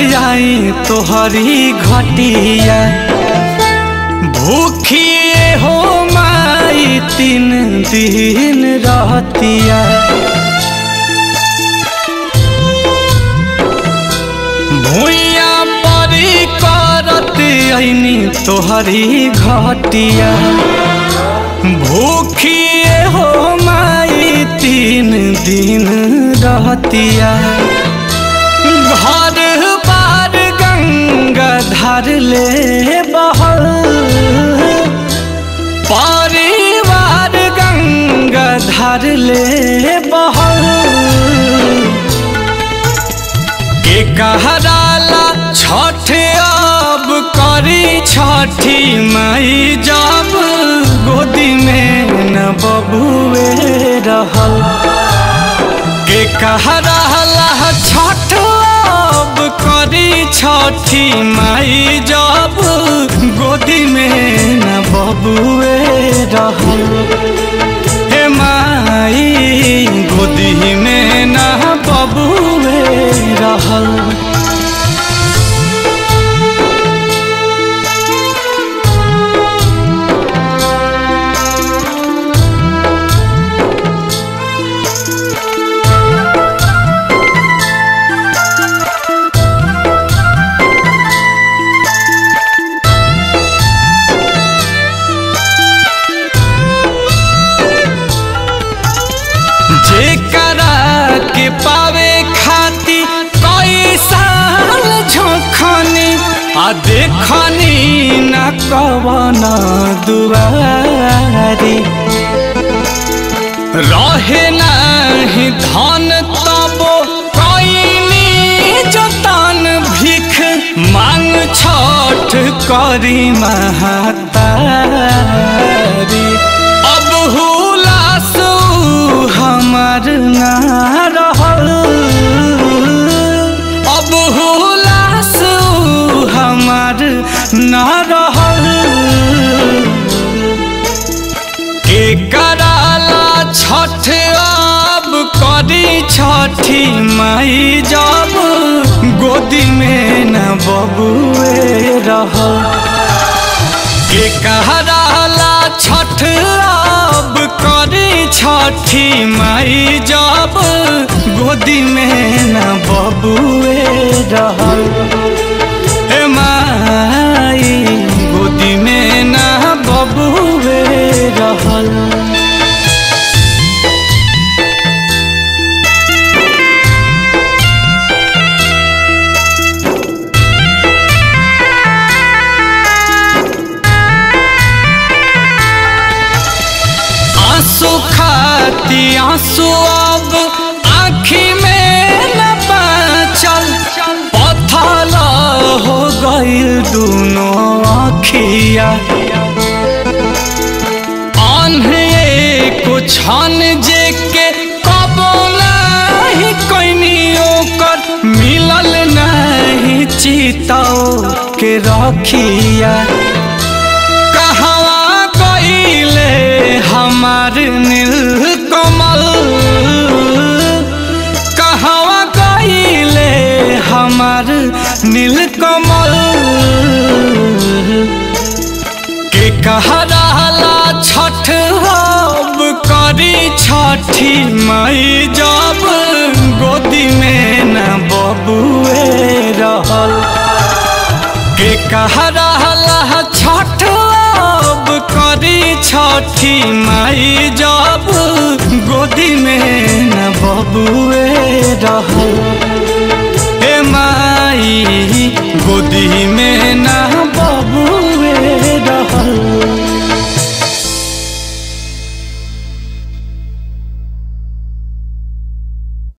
आई तोहरी घटिया भूखिए हो माई तीन दिन रहतिया भूया परी करत ऐनी तोहरी घटिया भूखिए हो माई तीन दिन रहतिया घर बार गंगा धर ले बहल परिवार गंगा धर ले बहल के कहराला छठ अब करी छठी माई जब गोदी में न बबुए रहल के कहराला छठ अब करी छठी माई जब गोदी में न बबुए रहल हे माई गोदी में न बबुए रहल जेकरा के पावे खाती कई साल झोखनी आ देखनी न कवन दुआरी रहे नहीं धन तबो कईनी जतन भिख मांग छठ करी महतारी अब हुलास हमार ना रहल अब हुलास हमार ना रहल के कराला छठ अब करी छठी माई जब गोदी में न बबुए रहल के कहराला छठ अब करी छठी माई जब गोदी में न बबुए रहल हे माई गोदी में न बबुए रहल आंसू खाती आंसू अब आँखी में न बचल पथल हो गईल दोनों आँखिया आन्हे को छन जे के कबो नहीं कोइनी ओकर मिलल नहीं चिताओ के रखिया कहवा गईले हमार नील कमल कहवा गईले हमार नील कमल के कहराला छठ अब करी छठी माई जब गोदी में न बबुए रहल के कहराला छठ अब करी छठी माई जब गोदी में न बबुए रहल हे माई गोदी में